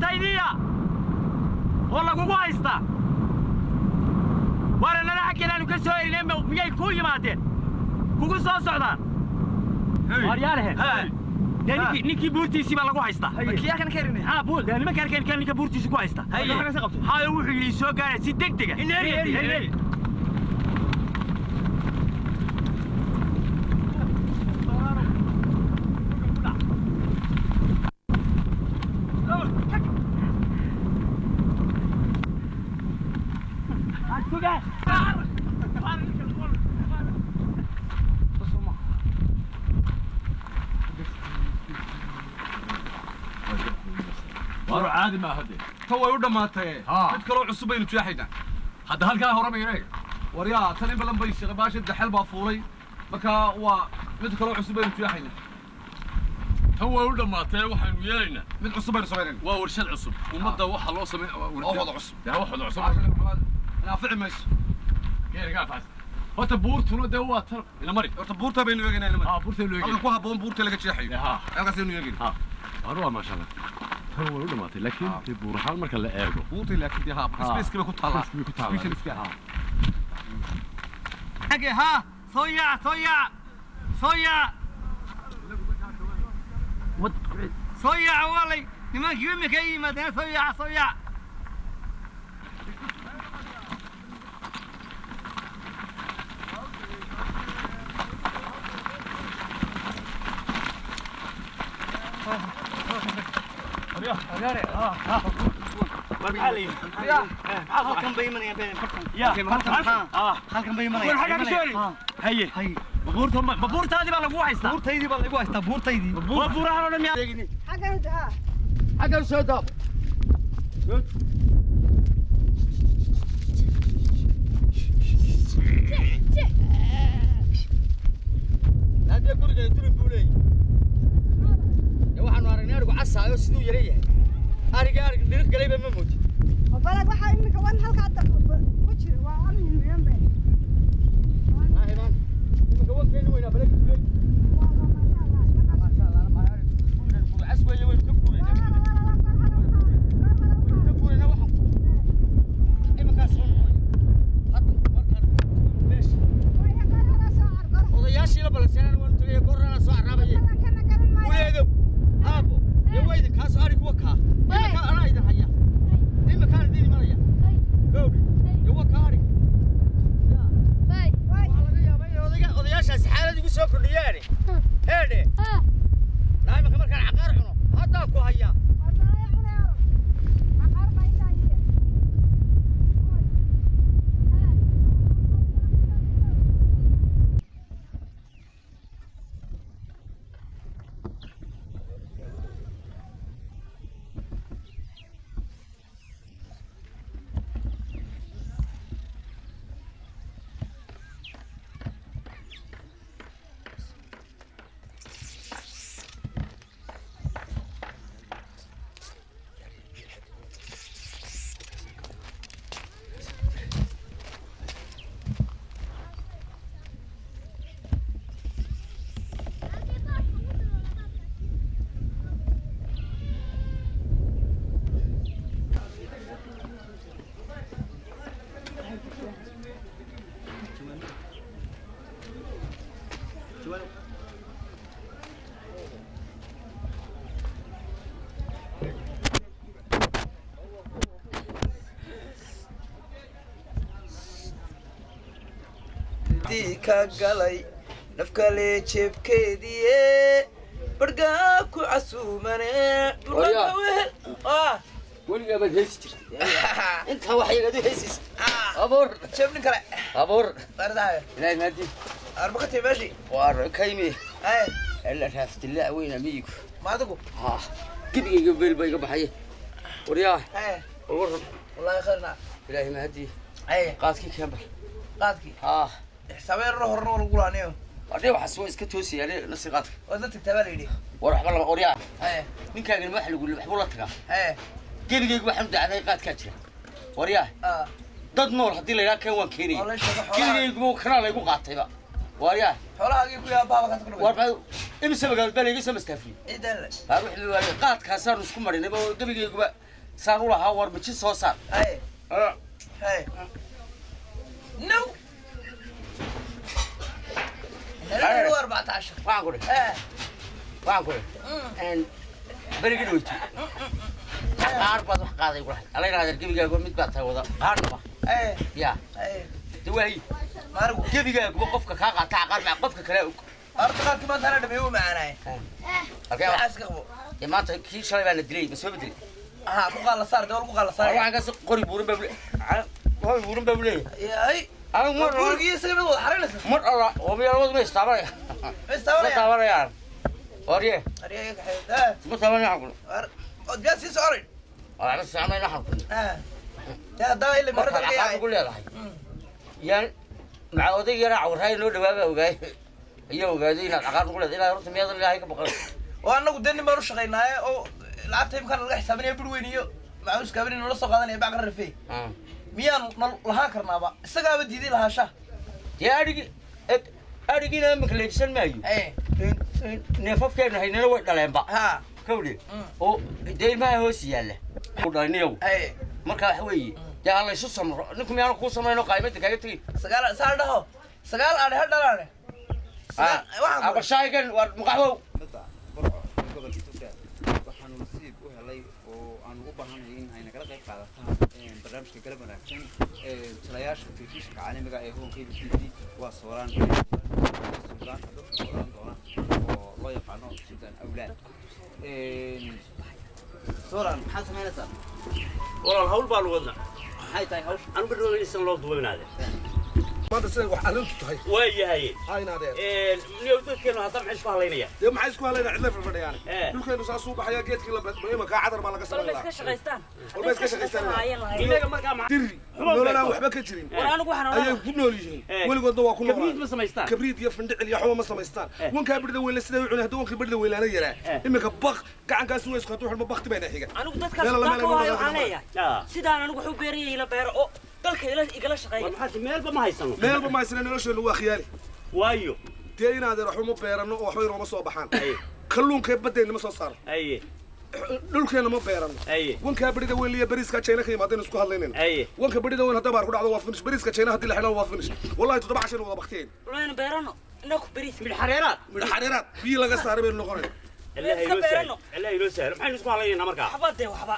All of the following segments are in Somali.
buurtaydiiya oo lagugu haysta waana nala xaggeedaanu ka soo elineen miyay kuu yimaadeen kugu soo socdaan waaryaalahe dee ninkii ninkii buurtiisii baa lagu haysta kiyaa kan keenay haa buur dee nimanka arkeen kan ninka buurtiisi ku haysta hayo wuxuu yidhi soo gaara si degdega war caadi ma hade ta way u dhammaatay Haa. mid kaloo cusub baynu jeexaynaa hadda halkaa hore maynayga waryaa tan in badan bay shaqabaasha daxel baa fuulay marka waa mid kaloo cusub baynu jeexaynaa tan way u dhammaatee waxaanu yeelaynaa mid cusub baynu samaynayna waa warshad cusub ummadda waxa loo samey oo wada cusub yaa wax wada cusub naafici mayso geerigaa faas horta buurtuna dee waa tan ina mari horta buurta baynu eegaynaa niman haa buurtaynu halkan eegay ku habboon buurta laga jeexayo haa halkaasaynu eegayna war waa maasha allah tan way u dhammaatay laakiin dee buur ahaan marka la eego buurta laakiin dee haa spaceki bay ku taallaa Spaceki bay ku taallaa. Specialiska. Haa. xagge haa soo yaac soo yaac soo yaac soo yaaca waalay nimankii imika ay yimaadeen soo yaaca soo yaac halkan bay imanayaan been halkan haa halkan bay war xaggaa ka soo imanayaan eli haye hay buurta ma buurtaadii baa lagu haystaa buurtaydii baa lagu haystaa buurtaydii waa buurahan oo dhan miyaa xaggan soo daab haddee guriga durin buu leeyahy dee waxaanu aragnay arigu casaayo siduu yara yahay ariga arig dhirir galayba ma moodin balag waxaa iminka wan halkaa dab ku jira waa amin miyan be naahiban iminka wankeeni weynaa balagi buu leeyahy maasha allah maa arig guriga guri cas weeye waynu ka guuraynaa ka guuraynaa waxaan ku iminkaas soo noqonaya hadda markaan meesha odayaashii la balanseeraan waanu tegaya gorrana soo caraabaye guleedow aabbo dee wayda kaasoo arig wa kaa iminka anaa idin haya iminkaan idin imanaya gowdhi dee wa kaa arig waxaa laga yaabaa inay odayga- odayaashaasi xaalad igu soo kordhiyaane heedhe naa iminka markaan caqaar cuno haddaan ku hayaa ka galay nafkale jeebkeediie bargaa ku casuumane Waryaa. wehel ah weligaa baad heesi jirtay intaa wax yagad u heesaysa abuur jeebnin kale abuur baardahayo ilaahay maadi arbakatay meeshii waar kaymi ay ila raaftilaa weyna miyigu maadigu ha gebigayga beel baa iga baxaya waryaa ay war waran wallaahi khayrna ilaahay mahadi ay qaadkii keen bar qaadkii ha xisaabeerna horna waa lagu laaniyo adhe waxaas waa iska toosaya adhe nasi qaadka waa la tagtaa baa la yidhi war waxba lama waryaa ay ninkaagana wax lagu waxbuu la tagaa ay gebigayga waxaan dacday qaadkaa jira waryaa ah dad nool haddii la yidhaha keen waan waa keenaya la sheego xoolaha gebigaygu kanaa laygu qaatayba waryaa xoolahaagii ku yaa baaba kaas ku war dhaway baa imise magaalad baa layga soo mastaafiyey ciidan le qaar wixii waaye qaadkaasaanu isku marinay oo gebigayguba saan u lahaa war mijin soo saar Hey, hey. No. Hello, waa 14. waxaan ku dhi Eh, waxaan ku dhi een berigi dhaweyto qaar baad wax qaaday kulahay alla yidhahda gebigaago mid baad tahay wada qaarnaba eh, ya eh. de waayi Maarigu. gebigaaguba qofka kaa qaataa qaar maa qofka kale og Horta qaadkii maanta hana dhameeyo wuu macaanaay. halkee wa- Maxaa iska qabo? dee maanta kii shalay baana dilay ma soo bedelay Aha, ku qaala saar, dee waa lagu qaala saaraya. waxaan kaas qori buurin baa bule qori buurin baa buleeyahay Yahay. anigu mar Gurigii isaga mid wada xarinaysa. mar alla oo miyaalabadu ma istaabanaya Ma ma istaabanaya? taabanayaan orye Ariyaga kaxeeyay. Eh, ma taabanayaan kule war. Oo biyaa sii soconayn. waxba saamayn waxaan kule Eh. Dee haddaba ilaa markaad marada ka caqaab yahay. ugu leedahay Mm. yaan maca oday yaraa cawraay noo dhawaaba ogaay iyo ogaaday inaad caqaab ugu leedahay ilaa horta miyaadan ilaahay ka baqan oo anagu dee nin baan u shaqaynaaye oo lacagta imkaan laga xisaabinaya bur weyn iyo macawiska habeen noola soo qaadanaya bac ka rafey miyaanu nal lahaan karnaaba isagaaba diiday lahaasha dee adhigi eg adhigiina imika leebsan maayo ee neefafkeenu haynana way dhaleenba ha kawdhe Mm. oo dee ilmaha hoos yaalla u dhaliniyow ee marka waxa weeye dee ha laysu samro ninku miyaanu kuu samayno qaymada kaaga tegin sagaal saa dhaho sagaal aadhe ha dhalaane Sagaal- waxaan ku- abashaagan waa maqaxwow badda burco ee gobolka togdheer waxaanu nasiib u helay oo aan ugu baahanahay in ay nagala qayb qaadataan een, barnaamijka galab wanaagsan ee talayaasha telefishinka caalamiga ee home cable t v waa sooraan suldaanka dadka sooran doona oo loo yaqaano suldaan awlaad Een, sooraan maxaad samaynaysaa walaal hawl baan wadna maxay tahay hawsha anu barnaamijsan loo duwanaade maanta siday wax arrintu tahay waa yahay haynaadeen niyow dadkeenu hadda maxay isku hadlaynaya dee maxay isku hadlayna cidla fadhiyaan Eh. dhulkeenu saas uu baxaya geedkii la imankaa cadar baa laga samayn lahaa walba iska shaqaystaan inaga markaa ma diri nololaan waxba ka jirin ayay ku nool yihiin Eh. weligoodna waa ku kabriid noolaa ma samaystaan kabriid iyo findhicil iyo waxba ma samaystaan Eh. wankaa birda weyle siday u cunay haddii wankii birda weylaana yaraa Eh. iminka baq gacankaasi way isku hadduu xidhmo bakti bayna xiga anigu dadkaas Meel alla suldaanka meel waayo alla waxaan meel leeyahay Ah. sidaan anigu wuxuu beeranyay ila beero oo dalka ila igala shaqeeya war maxaad meelba ma haysano meelba ma haysana nolosheenu waa khiyaali waayo dee inaadeen waxba ma beerano oo waxba inooma soo baxaan Aye. kalluunkee baddeenna ma soo saaro aye dhulkeenna ma beerano aye wankaa berida weyn iyo bariiska jayna ka yimaadeen isku hadlaynayna aye wanka berida weyn haddaa baar ku dhacdo waa finish bariiska jayna haddii la xidhan waa finish wallahi toddoba cashayna wada baktiyen layna beerano inaku beriis midh xareeraad midho xariiraad biyo laga saaray baynu noqonayna allah iska inoo beerano. sahlo allah inoo sahlo maxaynu isku hadlaynaynaa markaa waxba dee waxba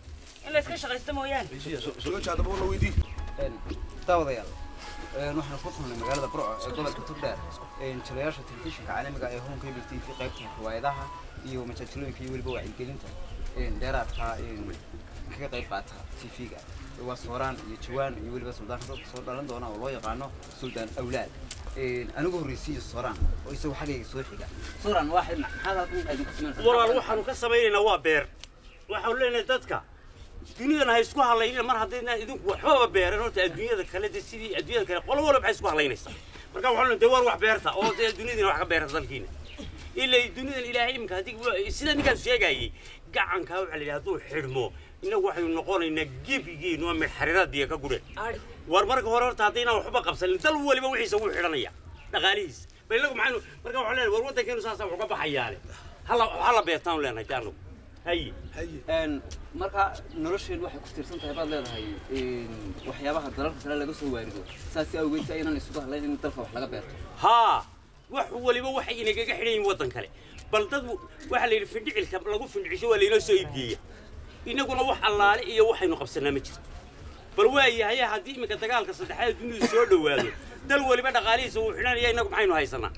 in la iska shaqaysto mooyaane soo jaadaba la weydii Een, daawadayaal een, waxaan ku kulnay magaalada burco ee gobolka togdheer een, jilayaasha telefishinka caalamiga ee home cable t v qaybta riwaayadaha iyo majaajilooyinka iyo weliba wacyigelinta een, dheeraadka een, kaga qayb qaata tv-ga waa sooraan iyo jawaan iyo weliba suldaanka dadka soo dhalan doona oo loo yaqaano suldaan awlaad Een, anigu horreysiiyo sooraan oo isagu xaggayga soo xiga sooraan waa xidhna maxaad halkan idinku samaynaysaa walaal waxaanu ka samaynaynaa waa beer waxaanu leenahay dadka duniyadan ha isku hadlaynina mar haddayna idinku waxbaba beeran horta adduunyada kale de sidii adduunyada kale qolo walba maxay isku hadlaynaysaa marka waxaanu leenahay dee war wax beerta oo dee dunyadiina wax ka beerta dalkiina ilaa duniyadan ilaahay iminka haddii sida ninkaas sheegayay gacankaa waxaa la yidhi hadduu xidhmo innagu waxaynu noqonaynaa gebigeenu waa midxariraadiya ka gudhe Ari. war marka hore horta haddaynaan waxba qabsanin dal waliba wixiisa wuu xidhanaya dhaqaalihiisa bal inagu maxaynu marka waxaan leenahay war waddankeenu saasa wax uga baxayaane hala hala beertaanu leenahay de annagu haye Een, marka nolosheen waxay ku tiirsan tahay baad leedahay een, waxyaabaha dalalka kale laga soo waarido saas awgeed si aynan isugu hadlayn in dalka wax laga beerto haa wax waliba waxay inagaga xidhan yihiin waddan kale bal dad waxaa la yidhi findhicilka lagu findhicisho waa laynoo soo iibgeeya innaguna wax allaale iyo waxaynu qabsanaa ma jirto bal waayahay haddii iminka dagaalka saddexaad dunidu soo dhowaado dal waliba dhaqaalihiisa wuu xidhanaya innagu maxaynu haysanaa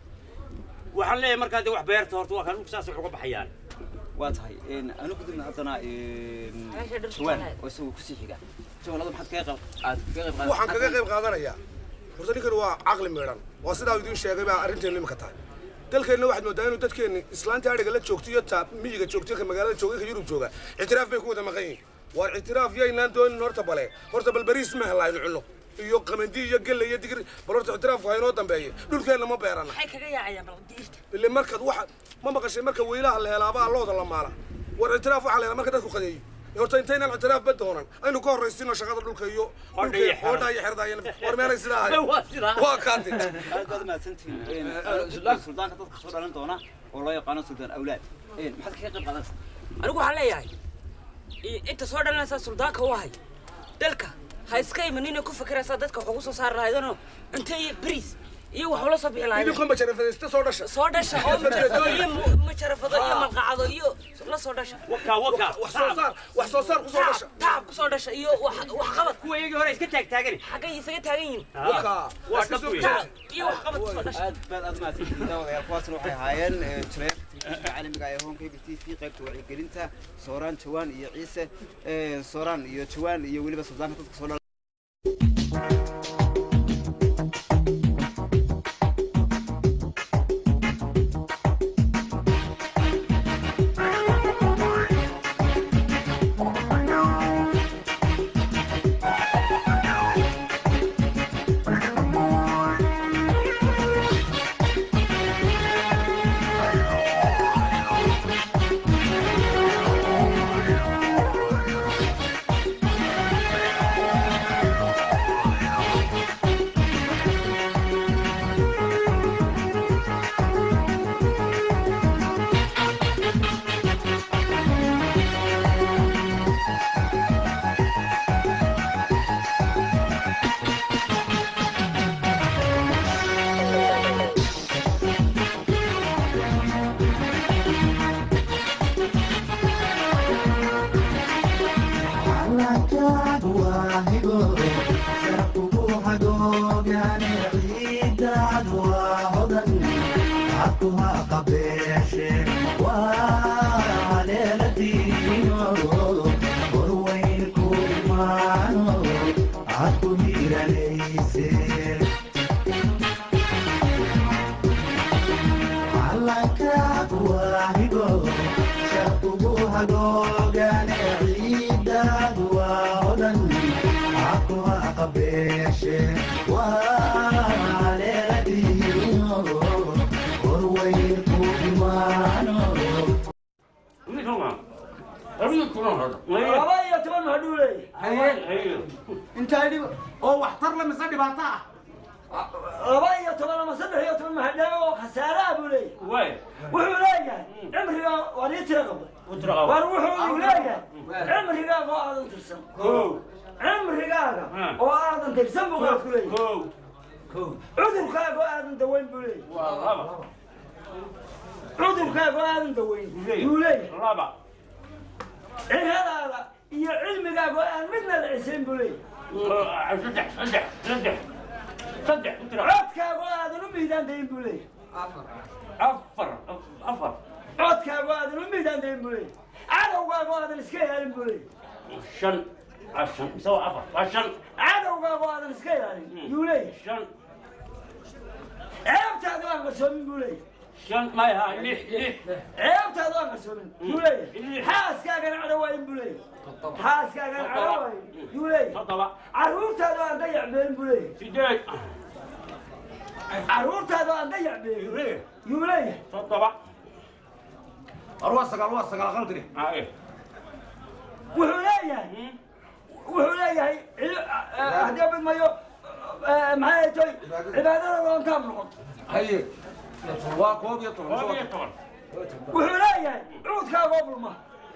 waxaan leeyahay markaa dee wax beerta horta waa kan dhulka saas wax uga baxayaan waa tahay een, anu gudubna haddana een, Meesha dhirta jawaan walaal. oo isagu kusii xiga jawaanada maxaad kaga qayb aad kaga qayb waxaan kaga qayb qaadanayaa horta ninkan waa caqli miidhan waa sidaa idiin sheegay baa arrinteenu imika tahay dalkeenna waxaad moodaa inuu dadkeenni islaanta adhiga la joogto iyo taa miyiga joogto ka magaalada jooga ka yurub jooga ictiraaf bay ku wada maqan yihiin waar ictiraaf yaynaan doonin horta bale horta bal bariis ma helaynu cunno iyo qamandi iyo gelle iyo digir bal horta ictiraafku ha inoo dambeeye dhulkeenna ma beerana maxay kaga yaacayaan bal diirta ile markaad waxa ma maqashay marka weylaha la helaabaa looda la maala war ictiraaf waxaa la helaa marka dadku qadeeyo horta intaynaan ictiraaf ba doonan aynu ka horraysino shaqada dhulka iyo Hodha iyo xero. hodha iyo xerda iyo war meelay sidaa ahay waa sidaa waa kaati aad baad mahadsantihiin Een, suldaanka suldaanka dadka soo dhalan doona oo loo yaqaano suldaan awlaad Een, maxaad kaga qayb qaadanaysaa anigu waxaan leeyahay i- inta soo dhalanaysaa suldaanka u ahay dalka ha iska imanina ku fikiraysaa dadka wax ugu soo saari lahaydanoo cunto iyo bariis iyo wax ula soo bixi lahayd idinko majarafadaysta soo dhasha soo dhasha oo majarafado iyo mu- majarafado iyo malqacado iyo la soo dhasha waka waka wax soo saar wax soo saar ku soo dhasha tacab tacab ku soo dhasha iyo wax wax qabad kuwa iyagii hore iska taagtaagani xaggay isaga taagan yihiin waka waa iska dhab soo weeye. jeeda tacab iyo wax qabad ku soo dhasha aad baad aad mahadsantihiin daawadayaal kuwaasna waxay ahaayeen ee, jireerka telefishinka caalamiga ee hoonka t v qaybta wacyigelinta sooraan jawaan iyo ciise ee, sooraan iyo jawaan iyo weliba suldaanka dadka soo dhala laba iyo toban mahadhuu leeyahay intaa dhibo oo waxtar la mise dhibaato ah laba iyo toban ama saddex iyo toban mahadhaabe oo khasaaraha buu leeyahay wuxuu leeyahay cimriga waa nii tira qabay war wuxuu leeyahay cimrigaaga oo aadan tirsan cimrigaaga oo aadan tirsan buu qaad ku leeyahay cudurkaaga oo aadan daweyn buu leeyahay cudurkaaga oo aadan daweyn buu leeyahay ciladaada iyo cilmigaaga oo aan midna la cisayn buu leeyahay codkaaga oo aadan u miidaandayin buu leeyahay codkaaga oo aadan u miidaandayin buu leeyahay cadowgaaga oo aadan iska ilaalin buu leeyahay cadowgaaga oo aadan iska ilaalin yuu leeyahay ceebtaada oo aan qarsoomin buu leeyahay ceebtaada oo aan qarsoomin yuu leeyahay xaaskaagana cadhawaayin buu leeyahay xaaskaagana cadhawaayin yuu leeyahay carruurtaada oo aan dayac beelin buu leeyahay carruurtaada oo aan dayac beelin yuu leeyahay war waa sagaal waa sagaal qaldiri wuxuu leeyahay wuxuu leeyahay cili- haddii badmayo maxay toy cibaadada doontaab noqoto haye waa koob iyo toban soo toban wuxuu leeyahay cuudkaagoo bulma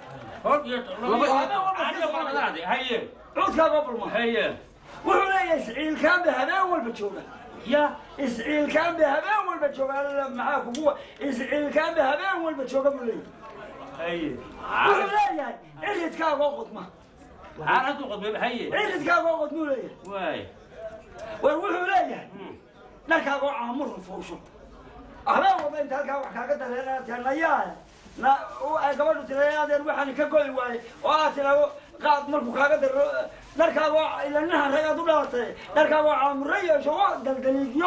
cuudkaagoo bulma wuxuu leeyahay isciilkaanbe habeen walba jooga ya isciilkaanbe habeen walba jooga alla maxaa kuguwa isciilkaanbe habeen walba jooga buu leeyahay wuxuu leeyahay ciridkaagoo qodma ciridkaagoo qodmuu leeyahay war wuxuu leeyahay dharkaagoo caamurka fuusho habeen walba inta halkaa wax kaaga dareenaatee nayaa na u- ay gabadhu tiraadeen waxaan ka goy waaye oo aad tiraado qaad markuu kaaga daro dharkaagoo ilanaha ragaad u dhalatay dharkaagoo caamuro yeesho oo daldaliigyo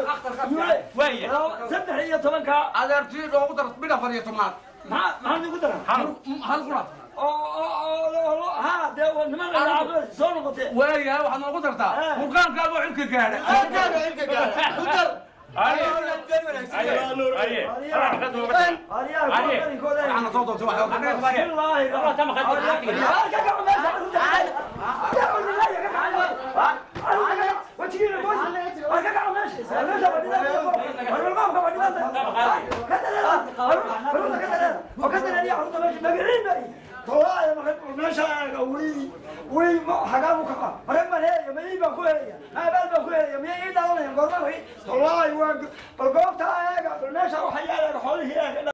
saddex iyo tobankaa adeertii loogu daro mid afar iyo tobnaad maxaa maxaa igu dara hal qura oo oo oo ha dee waa niman la soo noqotee waayahay waxaad noogu dartaa murqaankaaga oo xilka gaadha waxaana soo doortay wax magaciin meesha eega wii wii xagaa u kaqa hore baan helaya mayii baan ku helaya maabaal baan ku helaya miyay ii dhalanayaan goorma wii wallaahi waa bal goobtaa eega bal meesha waxa yaala xoolihii eega